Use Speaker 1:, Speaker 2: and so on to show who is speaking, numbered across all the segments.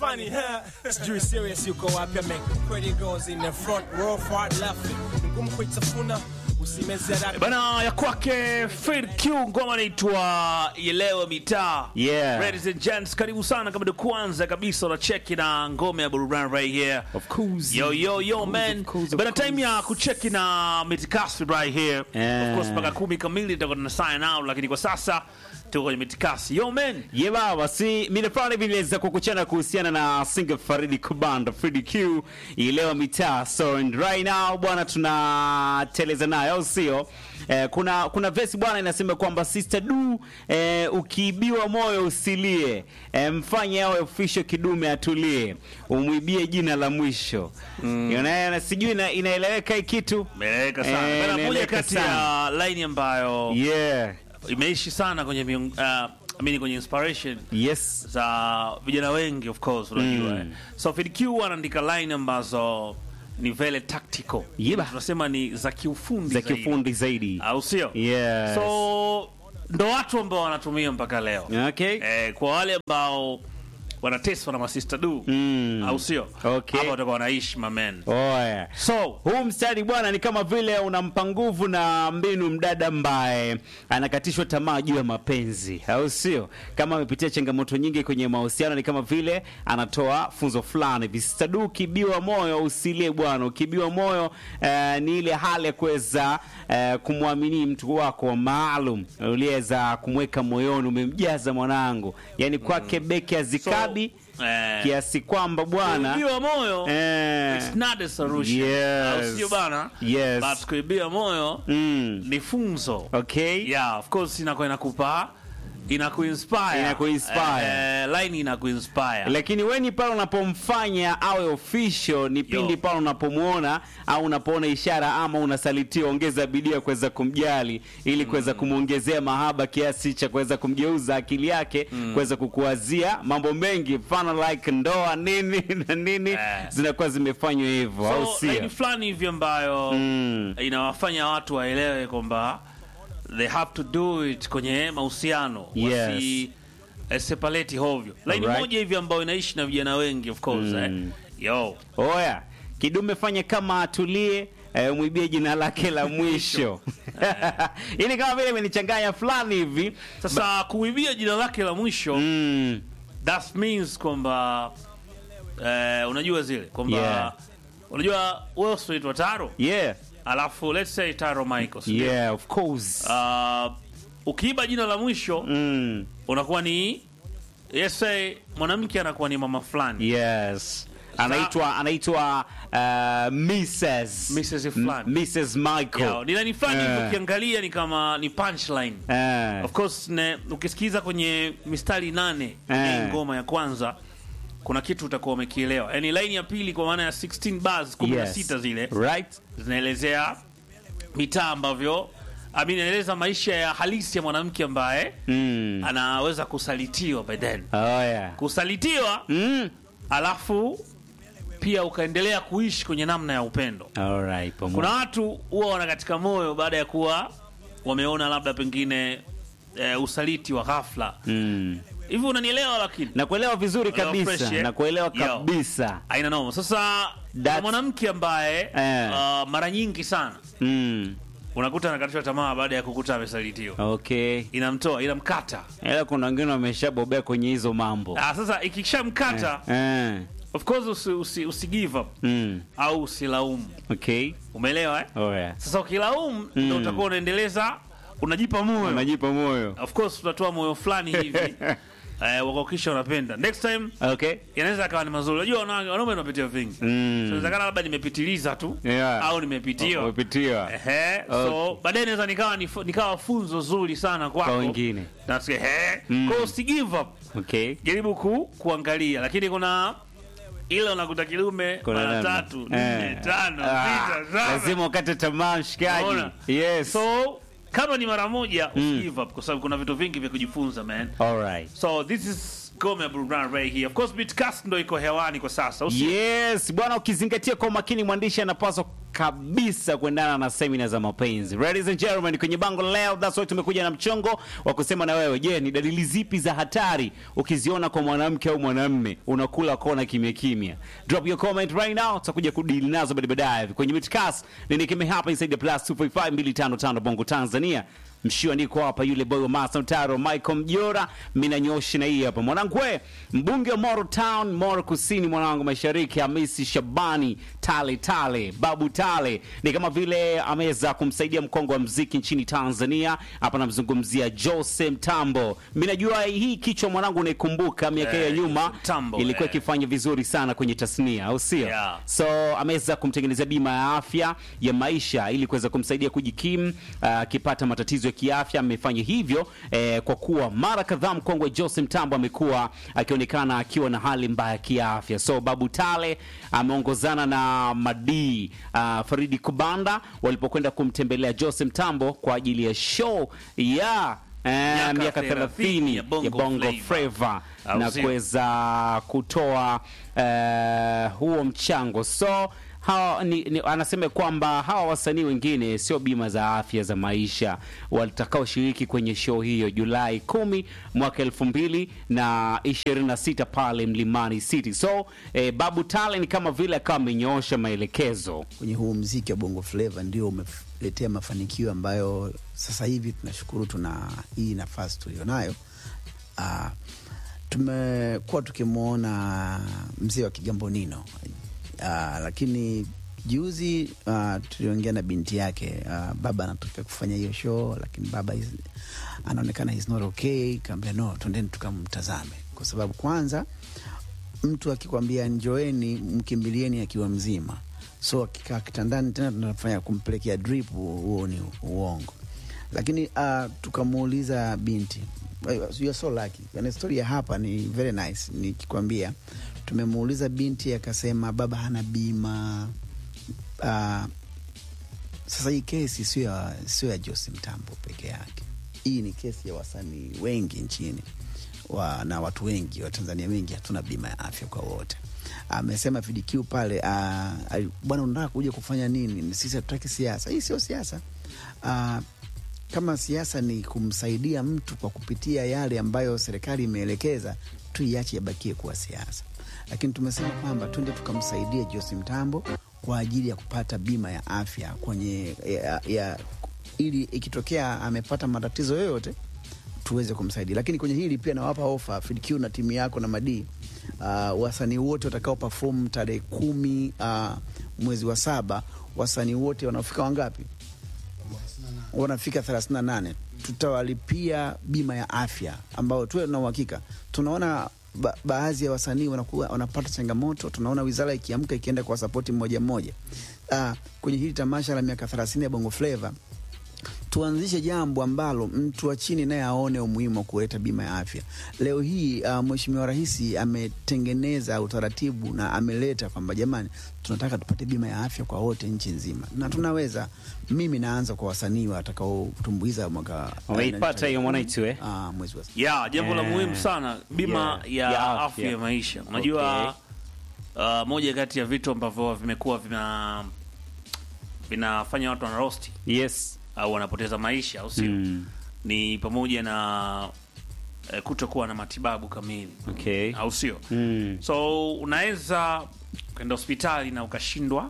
Speaker 1: funny, huh? Sijui serious yuko wapi make pretty girls in the front row far left. Ni ngumu kuitafuna usimeze haraka.
Speaker 2: bana ya kwake Fred Q ngoma inaitwa Yelewe Mitaa.
Speaker 3: Yeah.
Speaker 2: Ladies and gents, karibu sana kama ndio kwanza kabisa unacheki na ngome ya burudani right here.
Speaker 3: Of course.
Speaker 2: Yo yo yo
Speaker 3: Of
Speaker 2: man.
Speaker 3: course, of
Speaker 2: Bana
Speaker 3: course.
Speaker 2: time ya kucheki na mitikasi right here.
Speaker 3: Yeah.
Speaker 2: Of course mpaka kumi kamili tutakuwa tuna sign out lakini kwa sasa tuko kwenye mitikasi. Yo man.
Speaker 3: ye baba si mile fulani hivi niliweza kukuchana kuhusiana na single Faridi Kubanda Fridi Q ilewa mitaa so and right now bwana tunateleza nayo au sio eh, kuna kuna vesi bwana inasema kwamba sister du eh, ukiibiwa moyo usilie eh, mfanye awe official kidume atulie umwibie jina la mwisho mm. sijui ina, inaeleweka hii kitu
Speaker 2: Meleka sana.
Speaker 3: Eh,
Speaker 2: Bana moja
Speaker 3: inaeleweka
Speaker 2: kati ya line ambayo
Speaker 3: yeah
Speaker 2: imeishi sana kwenye miung, uh, I mean kwenye inspiration
Speaker 3: yes
Speaker 2: za vijana wengi of course unajua
Speaker 3: Mm.
Speaker 2: eh. so Fid Q anaandika line ambazo ni vele tactical
Speaker 3: Yeba.
Speaker 2: tunasema ni za kiufundi
Speaker 3: za
Speaker 2: zaidi.
Speaker 3: kifundi zaidi
Speaker 2: au sio
Speaker 3: Yes.
Speaker 2: so ndo watu ambao wanatumia mpaka leo
Speaker 3: okay
Speaker 2: eh, kwa wale ambao wanateswa na masista du
Speaker 3: Mm.
Speaker 2: au sio
Speaker 3: Okay.
Speaker 2: hapa watakuwa wanaishi mamen
Speaker 3: Oya.
Speaker 2: so
Speaker 3: Huu mstari bwana ni kama vile unampa nguvu na mbinu mdada ambaye anakatishwa tamaa juu ya mapenzi, au sio? Kama amepitia changamoto nyingi kwenye mahusiano, ni kama vile anatoa funzo fulani. Visitadu, ukibiwa moyo usilie bwana. Ukibiwa moyo eh, ni ile hali ya kuweza eh, kumwamini mtu wako maalum uliweza kumweka moyoni, umemjaza mwanangu, yani kwake beki azikabi
Speaker 2: eh,
Speaker 3: kiasi kwamba bwana
Speaker 2: kuibiwa moyo
Speaker 3: eh,
Speaker 2: it's not a solution
Speaker 3: Yes.
Speaker 2: au sio bana
Speaker 3: Yes.
Speaker 2: but kuibia moyo
Speaker 3: mm.
Speaker 2: ni funzo
Speaker 3: Okay.
Speaker 2: yeah of course inakuwa inakupa inakuinspire
Speaker 3: Inakuinspire.
Speaker 2: eh, line inakuinspire
Speaker 3: Lakini weni pale unapomfanya awe official ni pindi
Speaker 2: Yo.
Speaker 3: pale unapomwona au unapoona ishara ama unasalitiwa, ongeza bidii ya kuweza kumjali ili kuweza kumwongezea mahaba kiasi cha kuweza kumgeuza akili yake kuweza kukuwazia mambo mengi, mfano like ndoa nini na nini
Speaker 2: Eh.
Speaker 3: zinakuwa zimefanywa hivyo, au
Speaker 2: so line
Speaker 3: sio?
Speaker 2: fulani hivi ambayo
Speaker 3: Mm.
Speaker 2: inawafanya watu waelewe kwamba they have to do it kwenye mahusiano
Speaker 3: Yes.
Speaker 2: wasi eh, separate hovyo line
Speaker 3: Alright.
Speaker 2: moja hivi ambayo inaishi na vijana wengi of course
Speaker 3: Mm.
Speaker 2: eh. yo
Speaker 3: Oya, kidume fanye kama atulie eh, mwibie jina lake la mwisho. Hii ni kama vile imenichanganya fulani hivi.
Speaker 2: sasa kuibia jina lake la mwisho
Speaker 3: Mm,
Speaker 2: that means kwamba eh, unajua zile kwamba
Speaker 3: Yeah.
Speaker 2: unajua wewe unaitwa Taro
Speaker 3: yeah,
Speaker 2: alafu let's say Taro Michael si ndio?
Speaker 3: yeah, of course.
Speaker 2: Ah, ukiiba jina la mwisho
Speaker 3: Mm,
Speaker 2: unakuwa ni let's say mwanamke anakuwa ni mama fulani
Speaker 3: yes. Anaitwa anaitwa uh, Mrs.
Speaker 2: Mrs. fulani.
Speaker 3: M- Mrs. Michael.
Speaker 2: Yo, ni nani fulani
Speaker 3: Eh.
Speaker 2: hivi ukiangalia ni kama ni punchline
Speaker 3: Eh,
Speaker 2: of course ne, ukisikiza kwenye mistari nane
Speaker 3: Eh.
Speaker 2: ya ngoma ya kwanza kuna kitu utakuwa umekielewa yani line ya pili kwa maana ya 16 bars 16
Speaker 3: yes.
Speaker 2: zile
Speaker 3: Right?
Speaker 2: zinaelezea mitaa ambavyo I mean, inaeleza maisha ya halisi ya mwanamke ambaye
Speaker 3: Mm.
Speaker 2: anaweza kusalitiwa by then
Speaker 3: Oh yeah.
Speaker 2: kusalitiwa
Speaker 3: Mm.
Speaker 2: alafu pia ukaendelea kuishi kwenye namna ya upendo
Speaker 3: All right, pamoja.
Speaker 2: kuna watu huwa wana katika moyo baada ya kuwa wameona labda pengine e, usaliti wa ghafla
Speaker 3: Mm.
Speaker 2: hivi unanielewa lakini
Speaker 3: Nakuelewa vizuri
Speaker 2: Unaelewa
Speaker 3: kabisa.
Speaker 2: fresh, eh?
Speaker 3: Nakuelewa
Speaker 2: Yo.
Speaker 3: kabisa.
Speaker 2: aina noma sasa kuna
Speaker 3: That's-
Speaker 2: mwanamke ambaye
Speaker 3: Eh.
Speaker 2: uh, mara nyingi sana
Speaker 3: Mm.
Speaker 2: unakuta anakatishwa tamaa baada ya kukuta amesalitiwa
Speaker 3: Okay.
Speaker 2: inamtoa inamkata
Speaker 3: Ila kuna wengine wameshabobea kwenye hizo mambo.
Speaker 2: ah, sasa ikishamkata
Speaker 3: Eh.
Speaker 2: of course usi, usi, usi give up
Speaker 3: Mm.
Speaker 2: au usilaumu
Speaker 3: Okay.
Speaker 2: umeelewa eh?
Speaker 3: Oh yeah.
Speaker 2: sasa ukilaumu ndo utakuwa unaendeleza unajipa moyo
Speaker 3: Unajipa moyo.
Speaker 2: of course utatoa moyo fulani hivi eh, wakakisha unapenda next time
Speaker 3: Okay.
Speaker 2: yanaweza akawa ni mazuri unajua wana- wanaume wanapitia vingi
Speaker 3: Mm.
Speaker 2: so inawezekana labda nimepitiliza tu
Speaker 3: Yeah.
Speaker 2: au nimepitiwa
Speaker 3: Umepitiwa.
Speaker 2: Ehe, so
Speaker 3: Okay.
Speaker 2: baadaye naweza nikawa nif- nikawa funzo zuri sana kwako
Speaker 3: Kwa wengine.
Speaker 2: Nasikia, ehe.
Speaker 3: Mm.
Speaker 2: Kwa hiyo usi give up
Speaker 3: Okay.
Speaker 2: jaribu ku, kuangalia lakini kuna ile unakuta kilume
Speaker 3: Kuna
Speaker 2: mara
Speaker 3: namna.
Speaker 2: tatu
Speaker 3: Eh.
Speaker 2: nne tano
Speaker 3: Ah,
Speaker 2: sita saba
Speaker 3: Lazima ukate tamaa mshikaji.
Speaker 2: Unaona?
Speaker 3: Yes.
Speaker 2: so kama ni mara moja usi give up kwa sababu kuna vitu vingi vya kujifunza man
Speaker 3: All right.
Speaker 2: so this is Gome Burudani right here of course Beatcast ndo iko hewani kwa sasa usi
Speaker 3: Yes, bwana ukizingatia kwa makini mwandishi anapaswa kabisa kuendana na semina za mapenzi. Ladies and gentlemen, kwenye bango leo, that's why tumekuja na mchongo wa kusema na wewe. Je, ni dalili zipi za hatari ukiziona kwa mwanamke au mwanamme unakula kona kimya kimya? Drop your comment right now, tutakuja kudili nazo baadaye baadaye kwenye Midcast. Nini kime hapa inside the plus 255255 Bongo Tanzania. Mshua niko hapa, yule boy wa Master Mtaro Michael Mjora, mimi nanyoshi na hii hapa mwanangu, we mbunge wa Moro Town, Moro Kusini, mwanangu mashariki, Hamisi Shabani Tale Tale, Babu Tale, ni kama vile ameweza kumsaidia mkongo wa mziki nchini Tanzania. Hapa namzungumzia Jose Mtambo. Mimi najua hii kichwa mwanangu, unaikumbuka miaka ya
Speaker 2: Eh,
Speaker 3: nyuma
Speaker 2: Jose Mtambo,
Speaker 3: ilikuwa
Speaker 2: eh.
Speaker 3: ikifanya vizuri sana kwenye tasnia, au sio?
Speaker 2: Yeah.
Speaker 3: So ameweza kumtengenezea bima ya afya ya maisha ili kuweza kumsaidia kujikimu ah, akipata matatizo ya kiafya. Amefanya hivyo eh, kwa kuwa mara kadhaa mkongwe Jose Mtambo amekuwa akionekana akiwa na hali mbaya ya kiafya. So Babu Tale ameongozana na Madii ah, Faridi Kubanda walipokwenda kumtembelea Jose Mtambo kwa ajili ya show ya eh,
Speaker 2: Miaka
Speaker 3: miaka
Speaker 2: 30
Speaker 3: 30
Speaker 2: ya Bongo
Speaker 3: ya Bongo
Speaker 2: Flava.
Speaker 3: Flava
Speaker 2: Au
Speaker 3: na
Speaker 2: sio?
Speaker 3: kuweza kutoa eh, huo mchango so hawa, ni, ni, anasema kwamba hawa wasanii wengine sio bima za afya za maisha watakaoshiriki kwenye show hiyo Julai kumi mwaka elfu mbili na ishirini na sita pale Mlimani City. So eh, Babu Tale ni kama vile akawa amenyoosha maelekezo
Speaker 4: kwenye huu mziki wa bongo flava ndio umeletea mafanikio ambayo sasa hivi tunashukuru tuna hii nafasi tulionayo. Uh, tumekuwa tukimwona mzee wa Kigambonino uh, lakini juzi uh, tuliongea na binti yake uh, baba anataka kufanya hiyo show, lakini baba is, anaonekana is not okay. Kaambia no, twendeni tukamtazame, kwa sababu kwanza mtu akikwambia njoeni, mkimbilieni akiwa mzima, so akikaa kitandani tena tunafanya kumpelekea drip, huo ni uongo. Lakini uh, tukamuuliza binti, you are so lucky. Yani story ya hapa ni very nice, nikikwambia tumemuuliza binti akasema baba hana bima. Uh, sasa hii kesi sio ya, sio ya Jose Mtambo peke yake. Hii ni kesi ya wasanii wengi nchini wa, na watu wengi wa Tanzania wengi hatuna bima ya afya kwa wote. Amesema FDQ pale, uh, ali- bwana, unataka kuja kufanya nini? Sisi hatutaki siasa. Hii sio siasa. Uh, kama siasa ni kumsaidia mtu kwa kupitia yale ambayo serikali imeelekeza, tuiache yabakie kuwa siasa. Lakini tumesema kwamba twende tukamsaidia Jose Mtambo kwa ajili ya kupata bima ya afya kwenye ya, ya, ili ikitokea amepata matatizo yoyote tuweze kumsaidia. Lakini kwenye hili pia nawapa ofa FDQ na timu yako na Madii, uh, wasanii wote watakao perform tarehe kumi uh, mwezi wa saba, wasanii wote wanaofika wangapi? wanafika 38 tutawalipia bima ya afya ambao tuwe na uhakika. Tunaona ba baadhi ya wasanii wanakuwa wanapata changamoto, tunaona wizara ikiamka ikienda kwa sapoti mmoja mmoja. Uh, kwenye hili tamasha la miaka 30 ya Bongo Flava tuanzishe jambo ambalo mtu wa chini naye aone umuhimu wa kuleta bima ya afya. Leo hii uh, Mheshimiwa Rais ametengeneza utaratibu na ameleta kwamba jamani, tunataka tupate bima ya afya kwa wote nchi nzima, na tunaweza. Mimi naanza kwa wasanii watakaotumbuiza mwaka
Speaker 3: Umeipata hiyo Mwanaitu, eh?
Speaker 4: Ah, mwezi wa
Speaker 2: ya jambo la
Speaker 3: Eh,
Speaker 2: muhimu sana bima
Speaker 3: yeah,
Speaker 2: ya,
Speaker 3: ya
Speaker 2: afya
Speaker 3: afya.
Speaker 2: ya maisha unajua uh, moja kati ya vitu ambavyo vimekuwa vina vinafanya watu wanarosti
Speaker 3: yes
Speaker 2: au wanapoteza maisha au sio
Speaker 3: Mm.
Speaker 2: ni pamoja na eh, kutokuwa na matibabu kamili
Speaker 3: okay
Speaker 2: au sio
Speaker 3: mm.
Speaker 2: so unaweza kwenda hospitali na ukashindwa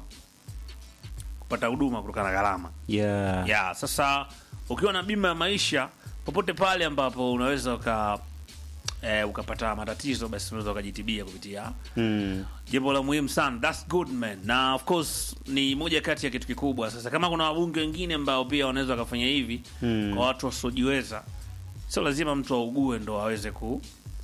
Speaker 2: kupata huduma kutokana na gharama
Speaker 3: yeah.
Speaker 2: ya sasa ukiwa na bima ya maisha popote pale ambapo unaweza uka eh, ukapata matatizo basi unaweza ukajitibia kupitia
Speaker 3: Mm.
Speaker 2: jambo la muhimu sana thats good man na of course ni moja kati ya kitu kikubwa sasa kama kuna wabunge wengine ambao pia wanaweza wakafanya hivi
Speaker 3: Mm.
Speaker 2: kwa watu wasiojiweza sio lazima mtu augue ndo aweze ku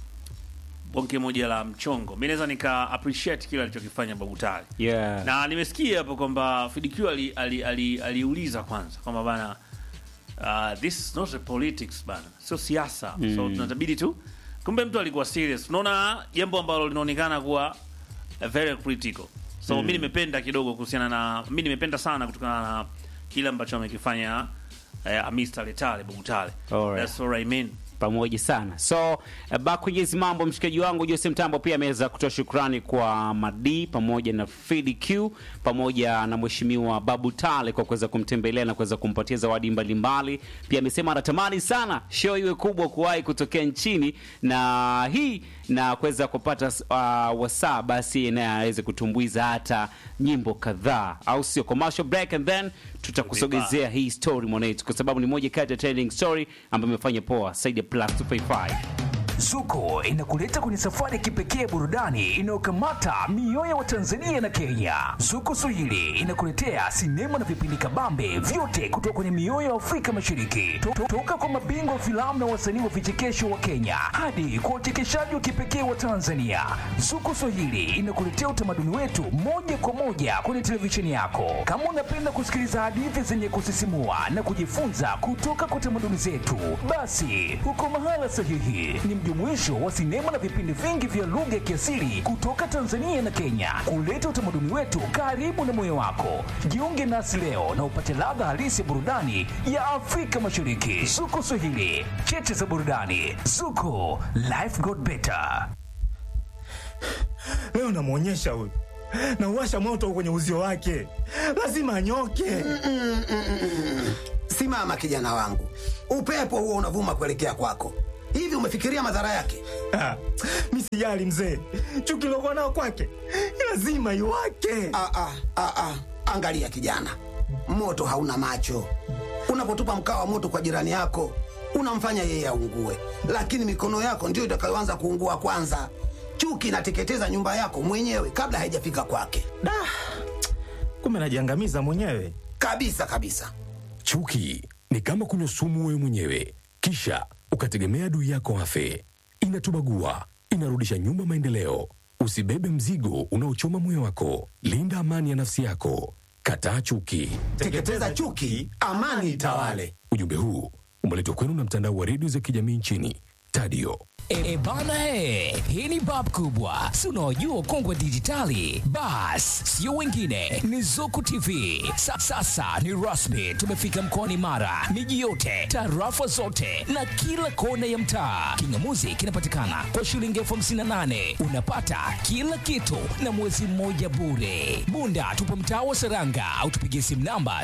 Speaker 2: bonge moja la mchongo mi naweza nika appreciate kile alichokifanya babu tale
Speaker 3: yeah.
Speaker 2: na nimesikia hapo kwamba FDQ ali- ali- ali- aliuliza kwanza kwamba bana uh, this is not a politics bana sio siasa mm. so tunatabidi tu kumbe mtu alikuwa serious unaona jambo ambalo linaonekana kuwa uh, very critical so mm. mi nimependa kidogo kuhusiana na mi nimependa sana kutokana na kile ambacho amekifanya uh, Amis Tale Tale Babu Tale
Speaker 3: Alright.
Speaker 2: that's what I mean
Speaker 3: pamoja sana. So uh, back kwenye hizi mambo, mshikaji wangu Jose Mtambo pia ameweza kutoa shukrani kwa Madi pamoja na Fidi Q pamoja na mheshimiwa Babu Tale kwa kuweza kumtembelea na kuweza kumpatia zawadi mbalimbali. Pia amesema anatamani sana show iwe kubwa kuwahi kutokea nchini na hii na kuweza kupata uh, wasaa basi naye aweze kutumbuiza hata nyimbo kadhaa, au sio? Commercial break and then tutakusogezea hii story mwanetu, kwa sababu ni moja kati ya trending story ambayo imefanya poa saidi ya plus 255
Speaker 5: Zuko inakuleta kwenye safari ya kipekee burudani inayokamata mioyo wa Tanzania na Kenya. Zuko Swahili inakuletea sinema na vipindi kabambe vyote kutoka kwenye mioyo ya Afrika Mashariki, To- to- toka kwa mabingwa wa filamu na wasanii wa vichekesho wa Kenya hadi kwa wachekeshaji wa kipekee wa Tanzania. Zuko Swahili inakuletea utamaduni wetu moja kwa moja kwenye televisheni yako. Kama unapenda kusikiliza hadithi zenye kusisimua na kujifunza kutoka kwa tamaduni zetu, basi uko mahala sahihi. Ni mjumuisho wa sinema na vipindi vingi vya lugha ya kiasili kutoka Tanzania na Kenya, kuleta utamaduni wetu karibu na moyo wako. Jiunge nasi leo na upate ladha halisi ya burudani ya Afrika Mashariki. Zuko Swahili, cheche za burudani. Zuko, life got better.
Speaker 6: leo namwonyesha huyu nauwasha moto kwenye uzio wake lazima anyoke
Speaker 7: Simama kijana wangu, upepo huo unavuma kuelekea kwako. Hivi umefikiria madhara yake?
Speaker 6: Ah, mi sijali mzee chuki lokuwa nao kwake lazima iwake
Speaker 7: Ah, ah, ah, ah. Angalia kijana, moto hauna macho. Unapotupa mkaa wa moto kwa jirani yako unamfanya yeye aungue, lakini mikono yako ndiyo itakayoanza kuungua kwanza. Chuki inateketeza nyumba yako mwenyewe kabla haijafika kwake,
Speaker 6: da kumbe najiangamiza mwenyewe
Speaker 7: kabisa kabisa.
Speaker 8: Chuki ni kama kunywa sumu wewe mwenyewe, kisha ukategemea adui yako afe. Inatubagua, inarudisha nyuma maendeleo. Usibebe mzigo unaochoma moyo wako. Linda amani ya nafsi yako. Kataa chuki.
Speaker 7: Teketeza chuki, amani itawale.
Speaker 8: Ujumbe huu umeletwa kwenu na mtandao wa redio za kijamii nchini Tadio.
Speaker 5: E bana he, hii ni bab kubwa, si unaojua ukongwe dijitali. Bas, sio wengine, ni Zuku TV. Sa, sasa ni rasmi, tumefika mkoani Mara, miji yote, tarafa zote na kila kona ya mtaa. Kingamuzi kinapatikana kwa shilingi elfu hamsini na nane unapata kila kitu na mwezi mmoja bure. Bunda tupo mtaa wa Seranga au tupigie simu namba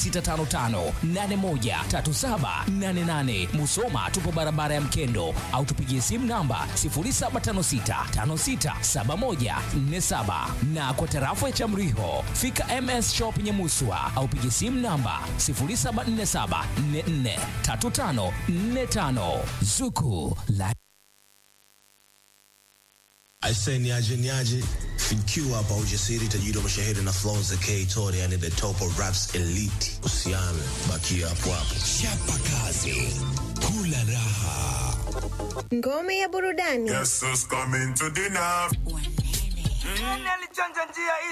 Speaker 5: 0655813788. Musoma tupo barabara ya Mkendo au tupigie simu namba 0756567147 na kwa tarafa ya Chamriho fika MS Shop Nyamuswa au pigie simu namba 0747443545 Zuku la
Speaker 9: Aise niaje niaje fikiwa hapa ujasiri tajiri wa mashahiri na flow za K Tony yani the top of raps elite usiame bakia hapo hapo chapa kazi kula raha
Speaker 10: Ngome ya burudani.
Speaker 11: Guess who's coming to dinner?
Speaker 12: Nani alichanja njia hii